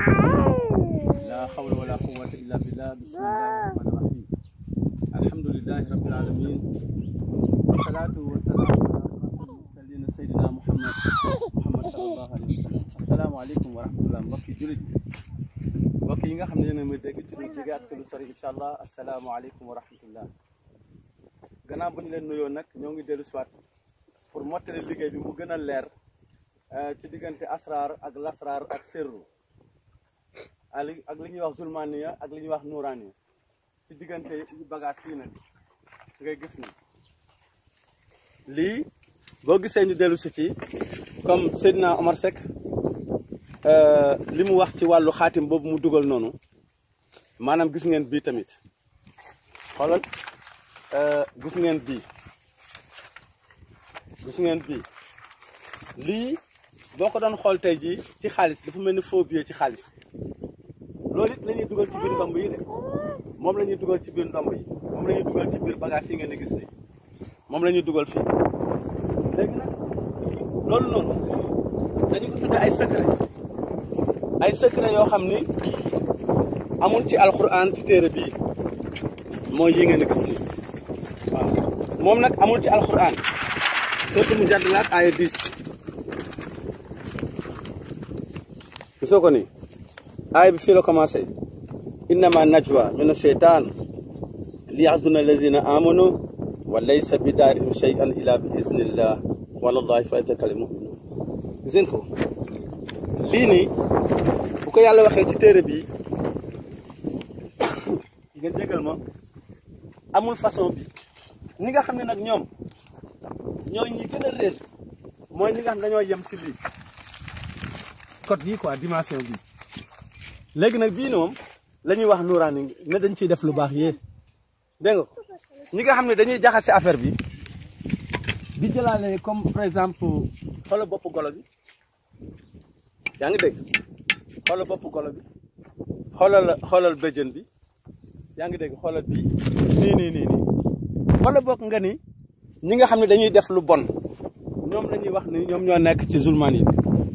لا حول ولا قوة إلا بالله بسم الله الرحمن الرحيم الحمد لله رب العالمين والصلاة والسلام على أشرف المرسلين سيدنا محمد محمد صلى الله عليه وسلم السلام عليكم ورحمة الله mbokki jullit mbokk yi nga xam ne yéen a may dégg ci lu jege ak ci lu sori incha allah asalaamaaleykum wa rahmatullah gannaaw bu ñu leen nuyoo nag ñoo ngi dellu siwaat pour mottali liggéey bi mu gën a leer ci diggante asraar ak lasraar ak sirru ak li ñuy wax zulmaniya ak li ñuy wax nuuraaniya ci diggante bagage fii nag ngay gis ni lii boo gisee ñu dellu si ci comme Seydina Omar Seck li mu wax ci wàllu xaatim boobu mu dugal noonu maanaam gis ngeen bii tamit xoolal gis ngeen bii gis ngeen bii lii boo ko doon xool tey jii ci xaalis dafa mel ni faux billet ci xaalis loolu it la ñuy dugal ci biir ndomb yi de moom la ñuy dugal ci biir ndomb yi moom la ñuy dugal ci biir bagage yi ngeen di gis ni moom la ñuy dugal fii léegi nag loolu noonu dañu ko tudde ay secret ay secret yoo xam ni amul ci alxuraan ci téere bii mooy yi ngeen di gis ni waaw moom nag amul ci alxuraan surtout mu jàdd laak aaya 10 gisoo ko ni aaya bi fii la commencé innama najwa min asheytan li yaxzuna allazina amanu wa laysa bi daarihim shay'an illa bi iznillah walallahi fa yatakalli muminun gis ngeen ko lii nii bu ko yàlla waxee ci téere bi ngeen jégal ma amul façon bi ñi nga xam ne nag ñoom ñooy ñi gën a réer mooy ñi nga xam ne dañoo yem ci lii code yi quoi dimension bi léegi nag bii moom la ñuy wax nuuraani ne dañ ciy def lu baax yee dégg nga ñi nga xam ne dañuy jaxase affaire bi di jëlaale comme par exemple xoolal bopp golo bi yaa ngi dégg xoolal bopp golo bi xoolal xoolal béjjën bi yaa ngi dégg xoolal bii nii nii nii nii wala bokk nga ni ñi nga xam ne dañuy def lu bon ñoom la ñuy wax ni ñoom ñoo nekk ci zulmaan yi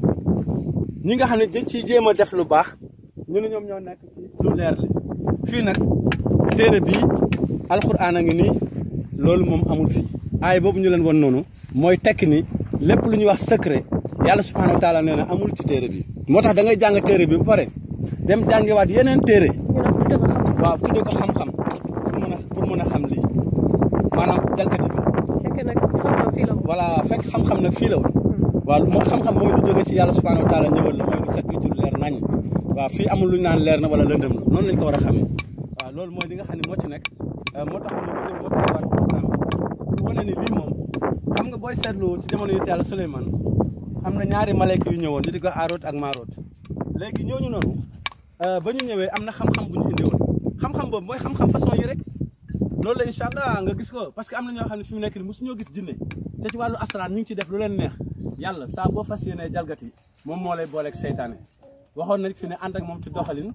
ñi nga xam ne dañ ciy jéem a def lu baax ñu ne ñoom ñoo nekk ci lu leer li fii nag téere bii alxuraan a ngi nii loolu moom amul fii aay boobu ñu leen won noonu mooy tekki ni lépp lu ñuy wax secret yàlla subhaanahu wa taala nee na amul ci téere bi moo tax da ngay jàng téere bi ba pare dem jàngiwaat yeneen téere waaw tudde ko xam-xam pour mën a pour mën a xam lii maanaam jalgati bi fekk nag xam-xam fii la woon. voilà fekk xam-xam nag fii la woon waaw moo xam-xam mooy lu jóge ci yàlla subhaanahu wa taala ñëwal la mooy lu set wicc lu leer nañ waaw fii amul lu ñu naan leer na wala lëndëm la noonu lañ ko war a xamee waaw loolu mooy li nga xam ne moo ci nekk moo tax ñu bëgg moo tax waat programme bi wane ni lii moom xam nga booy seetlu ci jamono yu yàlla Suleymaan am na ñaari malayka yu ñëwoon ñu di ko aaroot ak maaroot léegi ñooñu noonu ba ñu ñëwee am na xam-xam bu ñu indi woon xam-xam boobu mooy xam-xam façon yi rek loolu la incha allah nga gis ko parce que am na ñoo xam ne fi mu nekk nii mosu ñoo gis jinne te ci wàllu asaraan ñu ngi ci def lu leen neex yàlla saa boo fas yéenee jalgati moom moo lay booleeg seytaane waxoon nañ fi ne ànd ak moom ci doxalin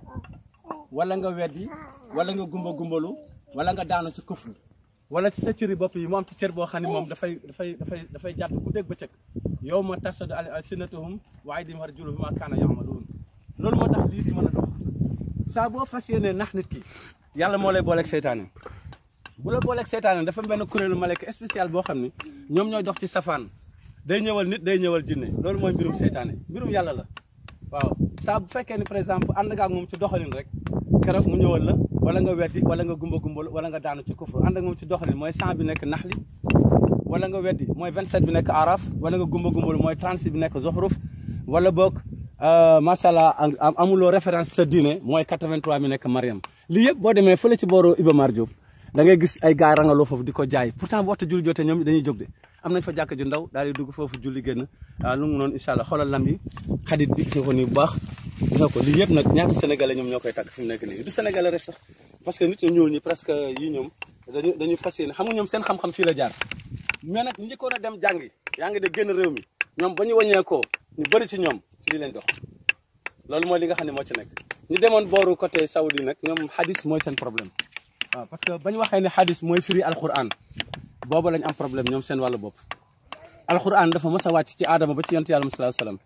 wala nga weddi wala nga gumba gumbalu wala nga daanu ci kufr wala ci sa cëri bopp yi mu am ci cër boo xam ne moom dafay dafay dafay dafay jàpp ku dégg bëccëg yow ma tasadu alsinatuhum wa aydihim wa arjuluhum ma kaana yamaluun loolu moo tax lii di mën a dox saa boo fas yéenee nax nit ki yàlla moo lay booleeg seytaane bu la booleeg seytaane dafa benn kuréelu malaka spécial boo xam ni ñoom ñooy dox ci safaan day ñëwal nit day ñëwal jinne loolu mooy mbirum seytaane mbirum yàlla la waaw saa bu fekkee ni par exemple ànd nga ak moom ci doxalin rek keroog mu ñëwal la wala nga weddi wala nga gumba gumbal wala nga daanu ci kufru ànd ak moom ci doxalin mooy 100 bi nekk naxli wala nga weddi mooy 27 bi nekk araf wala nga gumba gumbal mooy 36 bi nekk zoxruf wala boog macha allah amuloo référence sa diine mooy 83 bi nekk mariam lii yëpp boo demee fële ci booru Iba Mar Diop da ngay gis ay gars rangaloo foofu di ko jaay pourtant bu waxtu julli jotee ñoom dañuy jóg de am nañ fa jàkk ju ndaw daal di dugg foofu julli génn waaw lu mu noonu incha allah xoolal lam yi xadit bi gis nga ko nii bu baax gis nga ko lii yëpp nag ñaata sénégalais ñoom ñoo koy tàgg fi mu nekk nii du sénégalais rek sax parce que nit ñu ñuul ñi presque yi ñoom dañu dañu fas yéene xam nga ñoom seen xam-xam fii la jaar mais nag njëkkoon a dem jàngi yaa ngi de génn réew mi ñoom ba ñu wàññeekoo ñu bëri ci ñoom ci li leen dox loolu mooy li nga xam ne moo ci nekk ñu demoon booru côté saoudi nag ñoom hadis mooy seen problème waaw parce que bañ waxee ne hadis mooy firi alquran booba lañ am problème ñoom seen wàllu bopp alquran dafa mës a wàcc ci aadama ba ci yonent yàlla sallallahu alayhi wasallam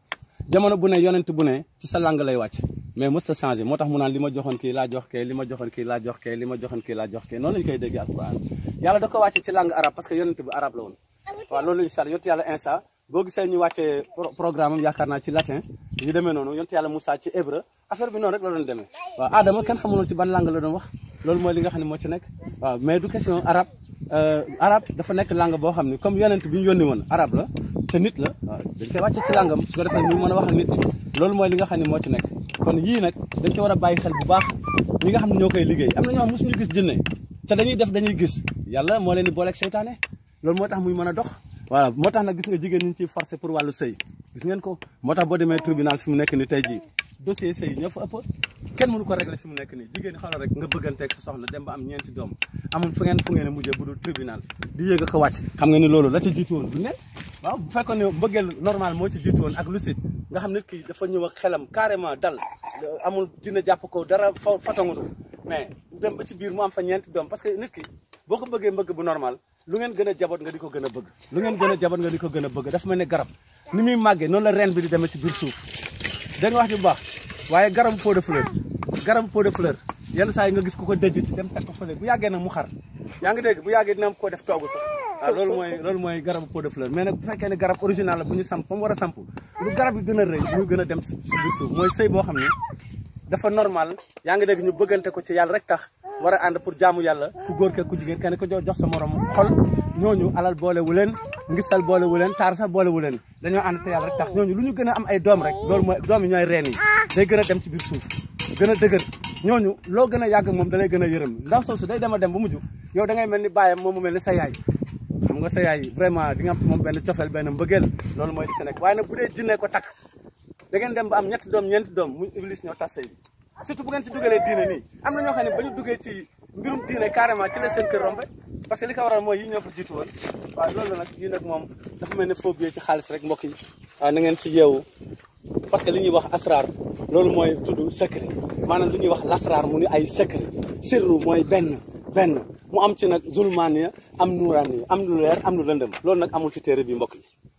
jamono bu ne yonent bu ne ci sa langue lay wàcc mais mës ta changé moo tax mu naan li ma joxoon kii laa jox kee li ma joxoon kii laa jox kee li ma joxoon kii laa jox kee noonu lañu koy déggee alquran yàlla da ko wàcce ci langue arabe parce que yonent bi arabe la woon waaw loolu incha allah yonent yàlla insa boo gisee ñu wàccee programme am yaakaar naa ci latin yu demee noonu yonent yàlla Moussa ci hébreu affaire bi noonu rek la doon demee waaw Adama kenn xamuloon ci ban langue la doon wax loolu mooy li nga xam ne moo ci nekk waaw mais du question arabe arabe dafa nekk langue boo xam ne comme yonent bi ñu yónni woon arabe la te nit la waaw dañ koy wàcce ci langam su ko defee muy mën a wax ak nit ñi loolu mooy li nga xam ne moo ci nekk kon yii nag dañ ko war a bàyyi xel bu baax ñi nga xam ne ñoo koy liggéey am na ñoo xam mosuñu gis jinne te dañuy def dañuy gis yàlla moo leen di booleeg seytaane loolu moo tax muy mën a dox voilà moo tax nag gis nga jigéen ñi ciy forcé pour wàllu sëy gis ngeen ko moo tax boo demee tribunal fi mu nekk ni tey jii dossier sëy ñoo fa ëpp kenn mënu ko régler fi mu nekk nii jigéen xoolal rek nga bëgganteeg sa soxna dem ba am ñeenti doom amul fu ngeen fu ngeen a mujjee bu dul tribunal di yéeg a ko wàcc xam nga ni loolu la ci jiitu woon du ne waaw bu fekkoon ne bëggeel normal moo ci jiitu woon ak lucide nga xam nit ki dafa ñëw ak xelam carrément dal amul dina jàpp ko dara fa fatangudu mais dem ba ci biir mu am fa ñeenti doom parce que nit ki boo ko bëggee mbëgg bu normal lu ngeen gën a jaboot nga di ko gën a bëgg lu ngeen gën a jaboot nga di ko gën a bëgg dafa mel ne garab ni muy màggee noonu la reen bi di demee ci biir suuf da nga wax ji bu baax waaye garabu pot de fleur garabu pot de fleur yenn saa yi nga gis ku ko dëjj ci dem teg ko fële bu yàggee nag mu xar yaa ngi dégg bu yàggee dina am koo def toogu sax waaw loolu mooy loolu mooy garabu pot de fleur mais nag bu fekkee ne garab original la bu ñu samp fa mu war a samp lu garab yi gën a rëy muy gën a dem ci biir suuf mooy sëy boo xam ne dafa normal yaa ngi dégg ñu bëggante ko ci yàlla rek tax war a ànd pour jaamu yàlla ku góor ke ku jigéen kenn ko jox sa morom xol ñooñu alal boolewu leen ngistal boolewu leen taar sax boolewu leen dañoo ànd te yàlla rek tax ñooñu lu ñu gën a am ay doom rek loolu mooy doom yi ñooy reen yi day gën a dem ci biir suuf gën a dëgër ñooñu loo gën a yàgg moom da lay gën a yërëm ndaw soosu day dem a dem ba mujj yow da ngay mel ni bàyyam moom mu mel ni sa yaay xam nga sa yaay vraiment di nga am ci moom benn cofeel benn mbëggeel loolu mooy li ci nekk waaye nag bu dee jinne ko takk da ngeen dem ba am ñetti doom ñeenti doom muy iblis ñoo tas sëy bi surtout bu ngeen ci dugalee diine nii am na ñoo xam ne ba ñu duggee ci mbirum diine carrément ci la seen kër rombe parce que li ko waral mooy yi ñoo fa jiitu woon waaw loolu nag yi nag moom dafa mel ne faux billet ci xaalis rek mbokk yi waaw na ngeen ci yeewu parce que li ñuy wax asrar loolu mooy tudd secret maanaam li ñuy wax lasrar mu ni ay secret sirru mooy benn benn mu am ci nag zulmaaniya am nuuraaniya am lu leer am lu lëndëm loolu nag amul ci téere bi mbokk yi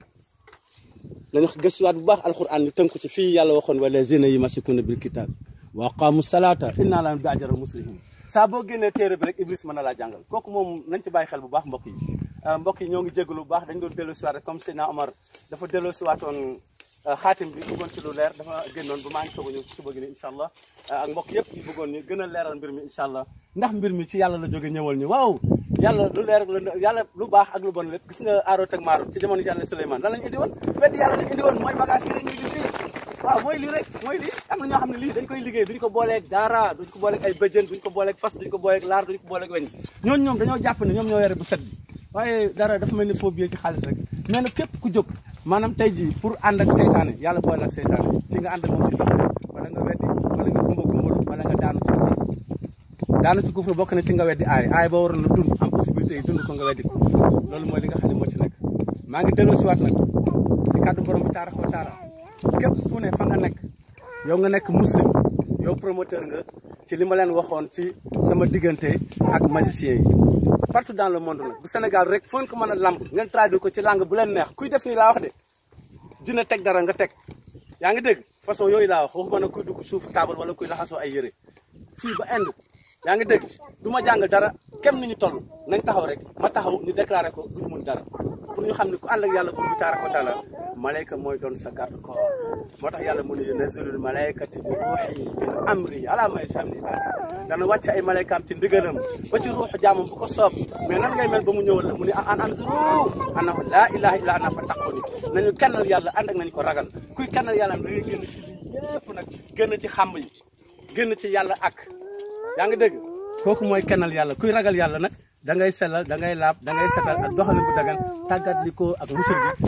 dañu gëstuwaat bu baax alquran ni tënku ci fii yàlla waxoon wala zina yi masikuna bil kitab wa aqamu salata inna la bi ajara muslimin saa boo génnee téere bi rek iblis mën na laa jàngal kooku moom nañ ci bàyyi xel bu baax mbokk yi mbokk yi ñoo ngi jégalu bu baax dañ doon dellu siwaat rek comme Seydina Omar dafa dellu siwaatoon xaatim bi bëggoon ci lu leer dafa génnoon ba maa ngi soog a ñëw ci suba gi ni incha allah ak mbokk yëpp yi bëggoon ñu gën a leeral mbir mi incha allah ndax mbir mi ci yàlla la jóge ñëwal ñu waaw yàlla lu leer la yàlla lu baax ak lu bon lépp gis nga aarot ak maarot ci jamono yàlla Souleymane lan lañ indi woon weddi yàlla lañ indi woon mooy bagage yi rek ñu gis lii waaw mooy lii rek mooy lii am na ñoo xam ne lii dañ koy liggéey duñ ko booleeg dara duñ ko booleeg ay bëjën duñ ko booleeg fas duñ ko booleeg laar duñ ko booleeg weñ ñooñu ñoom dañoo jàpp ne ñoom ñoo yore bu set bi waaye dara dafa mel ni faux billet ci xaalis rek mais nag képp ku jóg maanaam tey jii pour ànd ak seytaane yàlla boole ak seytaane ci nga ànd ak moom ci ndox wala nga weddi wala nga gumba gumbalu wala nga daanu ci kufr daanu ci kufr bokk na ci nga weddi aay aay ba waroon na dund am possibilité yi dund ko nga weddi ko loolu mooy li nga xam ne moo ci nekk maa ngi delloo siwaat nag ci kàddu borom bi taarax wa taala képp ku ne fa nga nekk yow nga nekk muslim yow promoteur nga ci li ma leen waxoon ci sama diggante ak magicien yi partout dans le monde nag bu Sénégal rek foo ko mën a lamb ngeen traduire ko ci langue bu leen neex kuy def nii laa wax de dina teg dara nga teg yaa ngi dégg façon yooyu laa wax waxuma ne kuy dugg suuf taabal wala kuy laxasoo ay yére fii ba Inde yaa ngi dégg du ma jàng dara kem ni ñu toll nañ taxaw rek ma taxaw ñu déclaré ko duñ mun dara pour ñu xam ne ku ànd ak yàlla pour bi taaraka wa taala malayka mooy doon sa garde corps moo tax yàlla mu ne nazilul malaykati bi ruuxi min amri ala ma yashaa min ibaadi dana wàcc ay malaykaam ci ndigalam ba ci ruuxu jaamam bu ko soob mais nan ngay mel ba mu ñëwal la mu ne an anzuru annahu laa ilaha illa ana fa taquni nañu kennal yàlla ànd ak nañ ko ragal kuy kennal yàlla da ngay génn ci lii yëpp nag génn ci xàmb yi génn ci yàlla ak yaa ngi dégg kooku mooy kennal yàlla kuy ragal yàlla nag da ngay sellal da ngay laab da ngay setal ak doxalin bu dagan tàggat li ko ak musul gi